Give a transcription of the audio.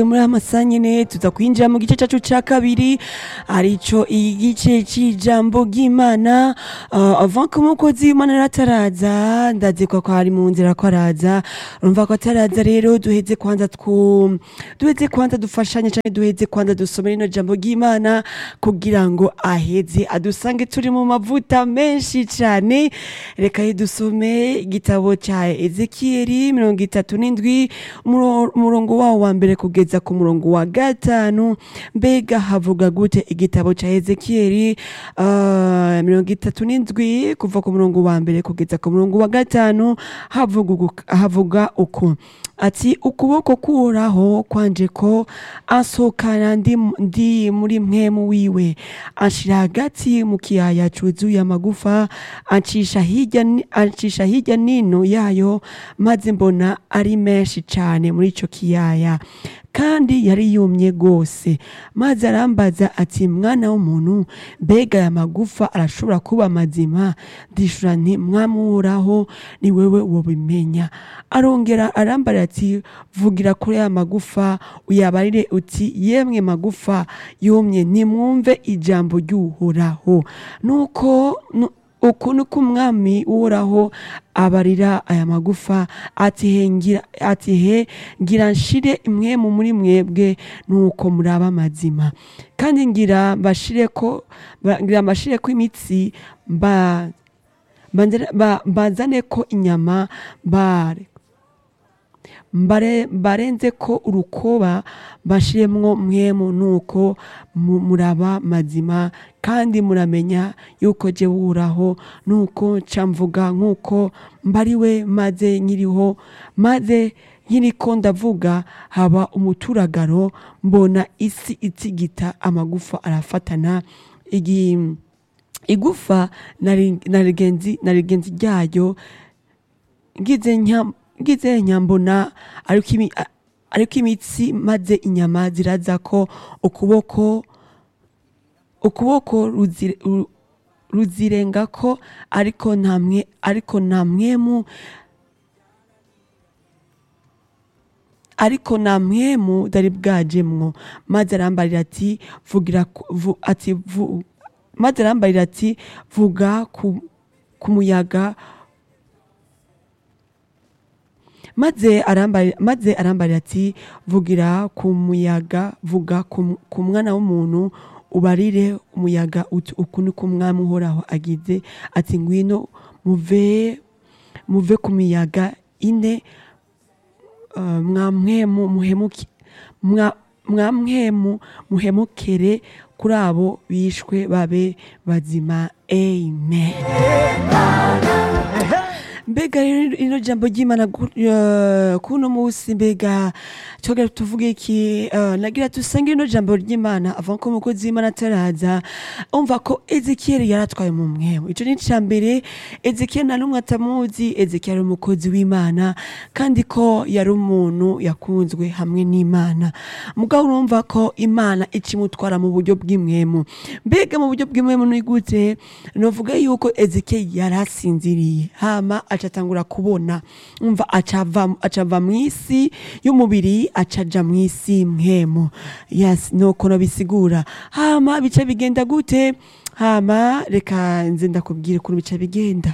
muri amasaha nyene tuza kwinjira mu gice cacu ca kabiri arico igice c'ijambo ry'imana uh, avant ko umukozi w'imana rero ataraza ndazi ko ko ari mu nzira ko araza urumva ko ataraza rero duheze kwanza twu duheze kwanza dufashanye canke duheze kwanza dusome rino jambo ry'imana kugira ngo aheze adusange turi mu mavuta menshi cane reka ye dusome igitabo ca ezekiyeli mirongo itatu n'indwi umuro- umurongo wawo wa mbere kugeza ku murongo wa gatanu mbega havuga gute igitabo ca ezekiyeli uh, mirongo itatu n'indwi kuva ku murongo wa mbere kugeza ku murongo wa gatanu havuga ugu- havuga uku ati ukuboko kuhoraho kwanje ko ansohokana ndi, ndi muri mpwemu wiwe anshira hagati mu kiyaya cuzuye amagufa ancisha hirya ni- ancisha hirya nino yayo maze mbona ari menshi cane muri ico kiyaya kandi yari yumye gose maze arambaza ati mwana w'umuntu mbega aya magufa arashobora kuba mazima ndishura nti mwamuraho ni wewe wobimenya arongera arambarira ati vugira kuri aya magufa uyabarire uti yemwe magufa yumye nimwumve ijambo ry'uhoraho nuko nu- uku niko umwami uhoraho abarira aya magufa ati he ngira ati he ngira nshire imwemu muri mwebwe nuko muraba amazima kandi ngira mbashire ko ba- ngira mbashire ko imitsi mba banzane- ba- mbazane ko inyama bare mbare barenze ko urukoba bashiremwo mwemu nuko mu- muraba mazima kandi muramenya yuko je wuraho nuko nca mvuga nkuko mbariwe maze nkiriho maze nkiriko ndavuga haba umuturagaro mbona isi itsigita amagufa arafatana igi igufa na ri- na rigenzi na rigenzi ryayo ngize nya ngize nyambona ariko imi a- ariko imitsi maze inyama ziraza ko ukuboko ukuboko ruzire- ru- ruzirenga ko ariko ntamwe ariko nta mwemu ariko nta mwemu dari bwajemwo maze arambarira ati vugira ku- vu, ati vu, maze arambarira ati vuga ku, ku muyaga maze arambarira maze arambarira ati vugira ku muyaga vuga ku ku mwana w'umuntu ubarire umuyaga uti uku niko umwami uhoraho agize ati ngwino muve muve ku miyaga ine uh, mwamwemu muhemuki mwa mwamwemu muhemukere kuri abo bishwe babe bazima amen mbega rero ino jambo ry'imana gu- eh, kuno musi mbega twogera tuvuge iki eh, nagira tusange ino jambo ry'imana avant ko umukozi w'imana ataraza umva ko ezekiyeli yaratwaye mu mwemu ico ni ica mbere ezekiyeli nta n'umwe atamuzi ezekiyeli ari umukozi w'imana kandi ko yari umuntu yakunzwe hamwe n'imana mugabo urumva ko imana icimutwara mu buryo bw'imwemu mbega mu buryo bw'imwemu ni gute novuga yuko ezekiyeli yari asinziriye hama acatangura kubona umva acava acava mw'isi y'umubiri acaja mw'isi mwemu yes nuko nobisigura hama bica bigenda gute hama reka nze ndakubwira ukuntu bica bigenda